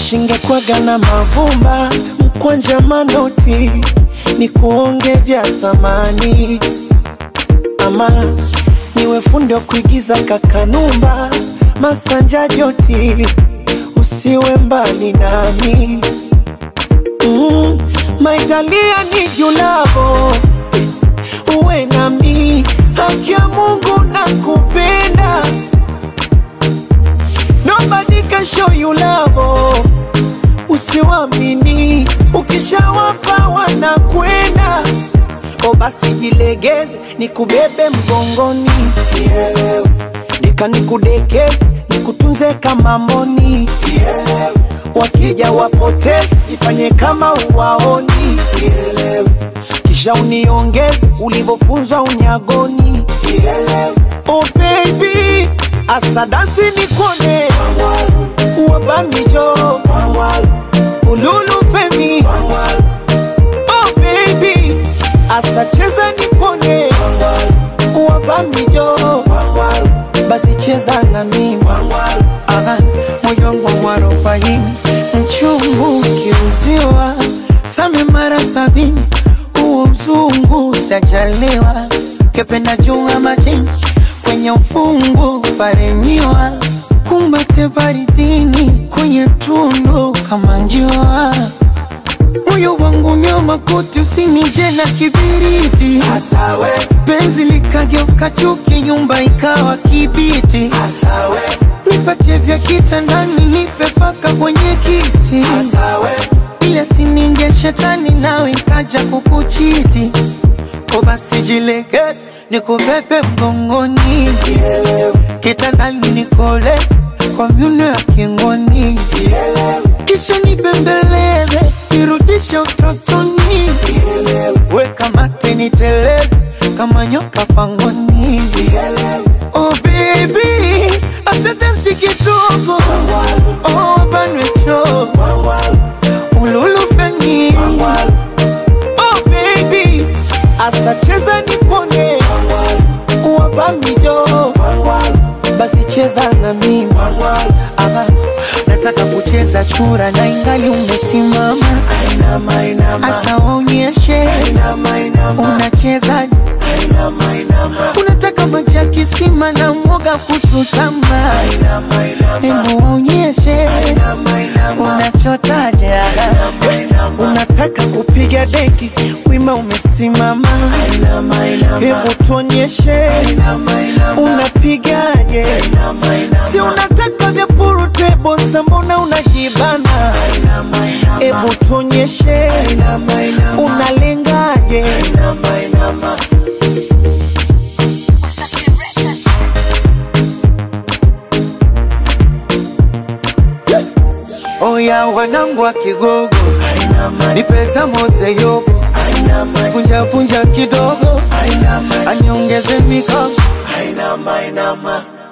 shingekwaga na mavumba mkwanja manoti ni kuonge vya thamani ama niwe fundi wa kuigiza kakanumba masanja joti usiwe mbali nami mm, maitalia ni julavo uwe nami haki ya mungu na kupenda nobody can show you love usiwamini ukishawapa wanakwenda o basi jilegeze nikubebe mgongoni Nielewe. deka nikudekeze nikutunze kama mboni Nielewe. wakija wapoteze ifanye kama uwaoni Nielewe. kisha uniongeze ulivyofunzwa unyagoni Nielewe. oh baby asadasi nikone wabamijo ululu femi oh baby asacheza nipone wabamijo basi cheza na mimi Aha, moyo wangu mwarobaini mchungu ukiuziwa same mara sabini huo mzungu sajaliwa kependa junga majini kwenye ufungu paremiwa kumbate baridini kwenye tundu kama njua moyo wangu nyoma koti usinije na kibiriti Asawe, penzi likageuka chuki nyumba ikawa kibiti asawe, nipatie vya kitandani nipe paka kwenye kiti asawe, ile sininge shetani nawe ikaja kukuchiti ko basi jilegeze nikubebe mgongoni kitandani nikoleze kwa myuno ya kingoni kisha nibembeleze nirudishe utotoni weka mate niteleze kama nyoka pangoni oh baby asante si kidogo oh banwecho ululufeni oh baby, asacheza nipone wabamijo basi cheza na mimi Aha, nataka kucheza chura na ingali umesimama Ainama, inama, asa waonyeshe inama, inama, unachezaje inama, unataka maji ya kisima na mwoga kuchutama inama, inama, hebu waonyeshe inama, inama, unachotaje inama. unataka kupiga deki wima umesimama Inama, inama, hebu tuonyeshe inama, inama, unapigaje inama, inama, si unataka vya purutebo mbona unajibana inama, inama, hebu tuonyeshe inama, inama, unalengaje inama, inama. oya wanangu wa kigogo Ainama, ni pesa mose yobo ainama, vunja vunja kidogo ainama, aniongeze mikono ainama, ainama.